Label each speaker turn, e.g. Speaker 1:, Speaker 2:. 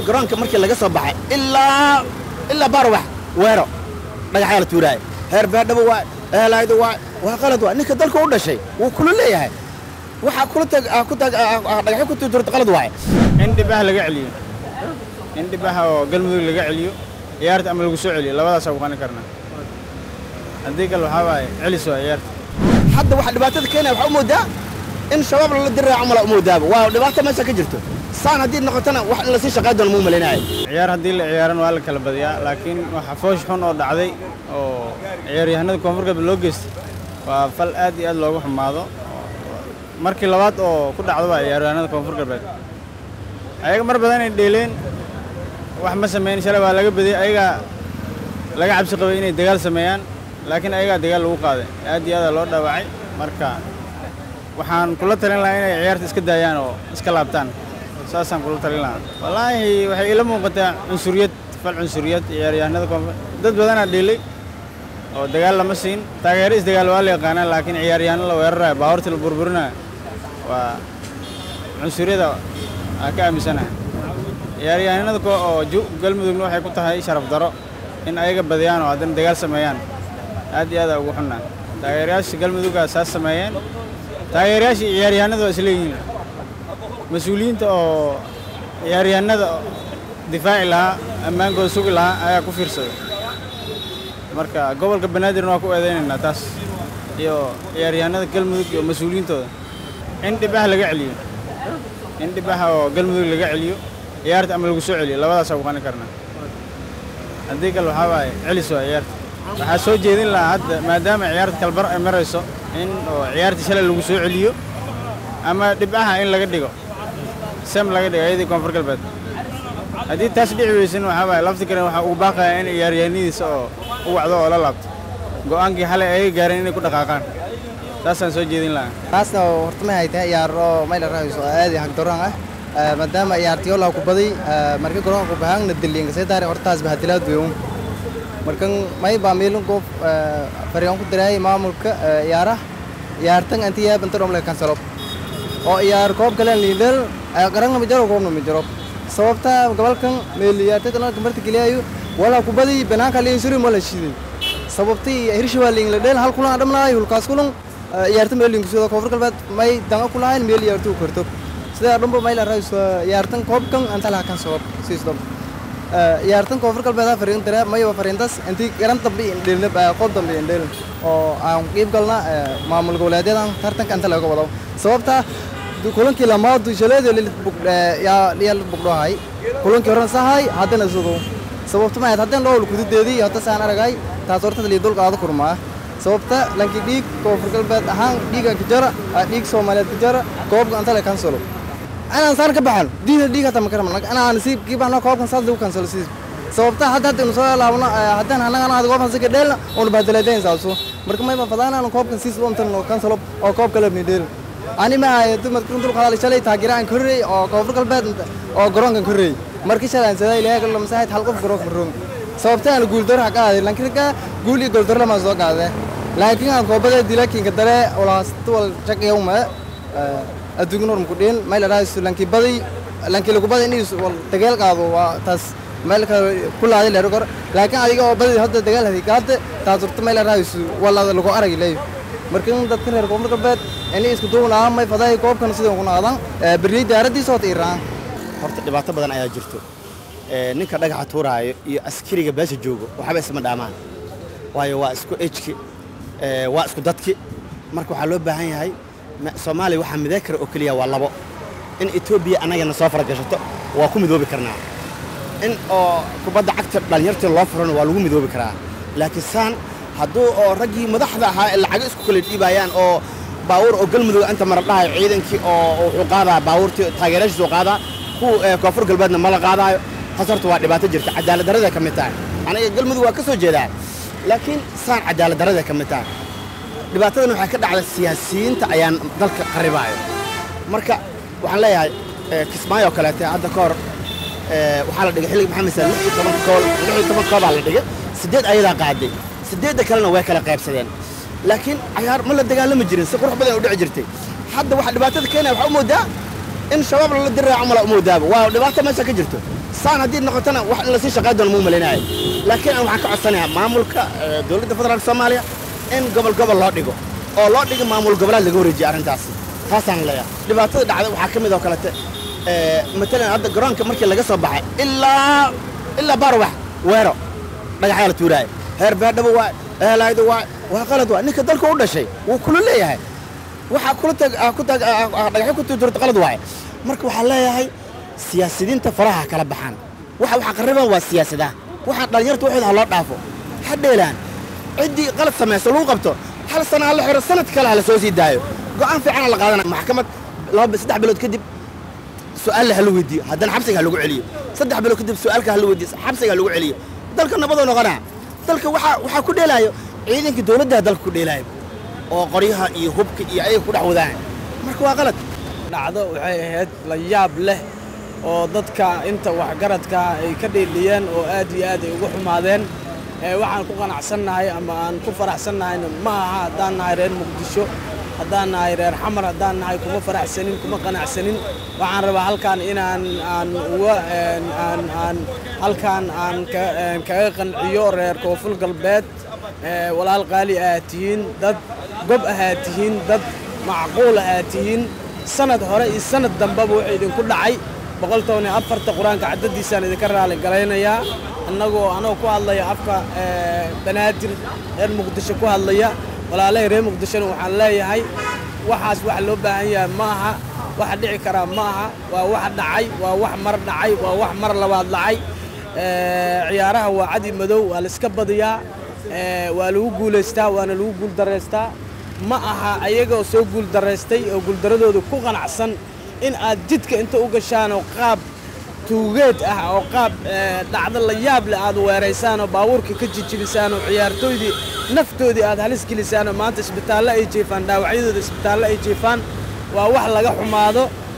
Speaker 1: garoonka markii laga soo baxay ilaa ilaa baarwax weero dhagaxyaa la tuuraaya heer beerdhabo waa eelaaydo waa waa qalad waa ninka dalka u dhashay wuu kula leeyahay waxaa kula tag aa ku tag aa- aa dhagaxyo ku tuurta qalad waaye
Speaker 2: in dhibaha laga celiyo in dhibaha oo galmudug laga celiyo ciyaarta ama lagu soo celiyo labadaasaa ku qani karnaa haddii kale waxaa waaye celis waa ciyaarta
Speaker 1: hadda waxa dhibaatada keenaya waxaa u moodaa in shabaab lala diraaco mala u moodaaba waa dhibaato meesha ka jirto saan haddii noqotona wax in lasii shaqayn doono muu malaynaaya
Speaker 2: ciyaar haddii la ciyaaran waa la kala badiyaa laakiin waxa foosh xun oo dhacday oo ciyaaryahanada koonfur galbeed loo geystay waa fal aad iyo aad loogu xumaado markii labaad oo ku dhacdo waa ciyaaryahanada koonfur galbeed ayaga mar badan ay dheeleen wax ma sameyn shalay waa laga badiyey ayagaa laga cabsi qabay inay dagaal sameeyaan laakiin ayagaa dagaal lagu qaaday aad iyo aada loo dhaawacay marka waxaan kula talin lahaa inay ciyaarta iska daayaan oo iska laabtaan saasaan kula talin lahaa wallaahi waxay ila muuqataa cunsuriyad fal cunsuriyad ciyaaryahanada koonfur dad badanaa dheelay oo dagaal lama siin taageero isdagaal waa la yaqaanaa laakiin ciyaaryahanno la weeraraya baabuurta la burburinaya waa cunsuriyada aan ka aaminsanahay ciyaaryahanada ko oo ju- galmudugna waxay ku tahay sharaf daro in ayaga badiyaan oo haddana dagaal sameeyaan aad iyo aada ugu xunnaa taageerayaasha galmuduggaa saas sameeyeen taageerayaasha iyo ciyaaryahanada waa isleeyihiin mas-uuliyiinta oo ciyaaryahanada difaaci lahaa ammaankooda sugi lahaa ayaa ku fiirsaday marka gobolka banaadirna waa ku eedaynaynaa taas iyo ciyaaryahanada galmudug iyo mas-uuliyiintooda in dhibaha laga celiyo in dhibaha oo galmudug laga celiyo ciyaarta ama lagu soo celiyo labadaasaa ku qani karnaa haddii kale waxaa waaye celis waa ciyaarta waxaa soo jeedin lahaa hadda maadaama ciyaarta kalbar ay marayso in oo ciyaarta shalay lagu soo celiyo ama dhibaha in laga dhigo sem laga dhigo iyadii koonfur galbeed haddii taas dhici weysan waxaa waaye lafti kale waxaa ugu baaqaya in ciyaaryahanadiisa oo u wacdo oo la laabto go'aankii xalay ayaga gaareen inay ku dhaqaaqaan taasaan soo jeedin lahaa
Speaker 3: taasna horta ma haytaa ciyaar oo mayla rahayso aad iyo hagdaroon ah Eh, maadaama ciyaartiyoola ku baday eh, marka garoonka bahaangna diliinka say daari hortaas bahadilaad weyn markan may baa meelin goof faryan ku diraayay maamulka eh, ciyaaraha ciyaartan anti yaab inta dhomle kansalo oo ciyaar koob kale liidal qarangna ma jaro koobna ma jaro sababta gobolkan meel ciyaartay dhanka marta geliyayo wala ku baday banaanka liin suri ma la shiday sababtii hirshabaa liin la dheel hal kulan dhamnaay hulkaas kulan eh, ciyaarta meel liin kusoo koonfur galbeed may danga ku lahayn meel ciyaartu karto sida dhanba mayla raayso ciyaartan koobkan anta laha kan sabab siisdom ciyaartan koonfur galbeed fariin dare mayo fariintas intii garan dambe indheelna qoob dambe indheel oo aan qiib galna maamul goboleedyadan tartanka anta laga wado sababta kulankii lamaadu shaleedo yaa la bugdhohay kulankii horan sahay haddana sugo sababta ma haddana dhowr kududeedii hadda saan aragay taas horta lii dul qaado kurmaa sababta lankii dhiig koonfur galbeed ahaan dhiigan ka jara dhiig soomaaliyeed ka jara koobka anta la kansalo anaan saan ka baxan diida dhiig hata makaram anaan si kiibahno koobkan saas lagu kansalo siis sababta hadda hadda inu soo laabno haddaan annagan aad koobkan sika dheelna unu bahdalaadayn saaso marka mayba fadaanaan koobkan siis untan kansalo oo koobka lebni dheel ani ma ahay dumarka dul qadaal shalay taageeraan ka horreey oo koonfur galbeed oo garoonkan ka horreey markii shalay aan saday ilaahay gallo masaahid hal qof garoonka maroon sababta aan guuldaro ha qaaday laakiin ka guul iyo guuldaro lama soo qaadee laakiin aan koobada dilakiinka dare walaastawal shaqiyawma adduunka norm ku dhiin mayla raayso lankii baday lankii lagu baday inuu wal dagaal qaado waa taas meel kale ku laaday leero kor laakiin adiga oo baday hadda dagaal haday qaade taas horta mayla raayso wala lagu arag leeyo marka dadka reer koonfur galbeed inay isku duubnaa may faday koobkan sidoo ku naadan berri diyaaradiisa oo iiraan
Speaker 1: horta dhibaato badan ayaa jirto Ee, ninka dhagaxa tuuraayo iyo askariga beesha joogo waxba isma dhaamaan waayo waa isku ejki ee, waa isku dadki marka waxaa loo baahan yahay ma- soomaaliya waxaa midee kara oo keliya waa labo in etoobiya annagana soo faragashato waa ku midoobi karnaa in oo kubadda cagta dhallinyartii loo furana waa lagu midoobi karaa laakiin saan hadduu oo raggii madaxda ahaa ee lacago isku kala dhiibayaan oo baawur oo galmudug inta mara dhahayo ciidankii oo wuxuu qaadaa baawurtii taageerayaashiisu qaadaa kuwa ee, koonfur galbeedna ma la qaadaayo taas horta waa dhibaato jirta cadaalad darrada ka mid tahay aniga galmudug waa ka soo jeedaa laakiin saan cadaalad darrada ka mid tahay dhibaatadan waxay ka dhacda siyaasiyiinta ayaan dalka qaribaayo marka waxaan leeyahay eh, kismaayo oo kaleete hadda ka hor eh, waxaa la dhigay xilliga maxamed sal lix iyo toban kool lix iyo toban koobaa la dhigay siddeed ayadaa qaaday siddeedda kalena way kala qaybsadeen laakiin cayaar ma la dagaalami jirin si qurux badan u dhici jirtay hadda waxa dhibaatada keenaya waxaa u moodaa in shabaab lala diraaco mala u moodaaba waa dhibaato meesha ka jirto saan haddii noqotona wax in lasii shaqayn doono muu malaynayo laakiin aan waxaan ka codsanayaa maamulka eh, dowladda federaalka soomaaliya in gobol gobol loo dhigo oo loo dhigo maamul goboleed laga wareejiyo arrintaasi taasaan leeyahay dhibaatada dhacday waxaa ka mid oo kalete eh, matalan hadda garoonka markii laga soo baxay ilaa ilaa baarwax weero dhagaxyaa la tuuraayo heer beedhabo waay eelaaydu waay waa qalad waay ninka dalka u dhashay wuu kula leeyahay waxaa kula tag aa ku tag aa- aa dhagaxyo ku tuurta qalad waaye marka waxaa leeyahay siyaasidiinta faraha kala baxaan waxa waxa qarriban waa siyaasadaha waxaa dhallinyarta waxooda ha loo dhaafo ha dheelaan ciddii qalad samayso lagu qabto hal sana ha la xiro sanad kale ha la soo sii daayo go'aan fiican ha la qaadana maxkamad laba saddex bilood kadib su'aalla ha la weydiiyo haddana xabsiga ha lagu celiyo saddex bilood kadib su'aalka ha la weydiiyo xabsiga ha lagu celiyo dalka nabadoo noqonaa dalka waxaa waxaa ku dheelaayo ciidankii dowladdaa dalka ku dheelaayo oo qoryaha iyo hubka iyo ayaga ku dhex wadaan marka waa qalad
Speaker 4: dhacdo waxay ahayd la yaab leh oo dadka inta waxgaradka ay ka dheeliyeen oo aad iyo aad ay ugu xumaadeen ee waxaan ku qanacsannahay ama aan ku faraxsannahayna ma aha haddaan nahay reer muqdisho haddaan nahay reer xamar haddaan nahay kuma faraxsanin kuma qanacsanin waxaan rabaa halkaan inaan aan uga een, aan aan halkaan aan ka- een, kaga qanciyo reer koonfur galbeed ee, walaal qaali aad tihiin dad gob ahaad tihiin dad macquul ahaad tihiin sanad hore iyo sanad dambeba wuxuu idinku dhacay boqol toban iyo afarta qur-aanka caddadiisaan idinka raali galaynayaa annagoo anoo ku hadlaya afka ee, banaadir reer muqdisho ku hadlaya walaalahay reer muqdishona waxaan leeyahay waxaas wax loo baahan yahay ma aha waxa dhici karaa ma aha waa wax dhacay waa wax mar dhacay waa wax mar labaad dhacay Ee, ciyaaraha waa cadi madow waa la iska badiyaa ee, waa lagu guulaystaa waana lagu guuldaraystaa ma aha ayagoo soo guuldaraystay oo guuldaradooda ku qanacsan in aad jidka inta u gashaan oo qaab tuugeed ah oo qaab ee, dhacdo la yaab leh aad weeraysaan oo baabuurka ka jijibisaan oo ciyaartooydii naftoodii aad halis gelisaan oo maanta isbitaallo ay jiifaan dhaawacyadooda isbitaallo ay jiifaan waa wax laga xumaado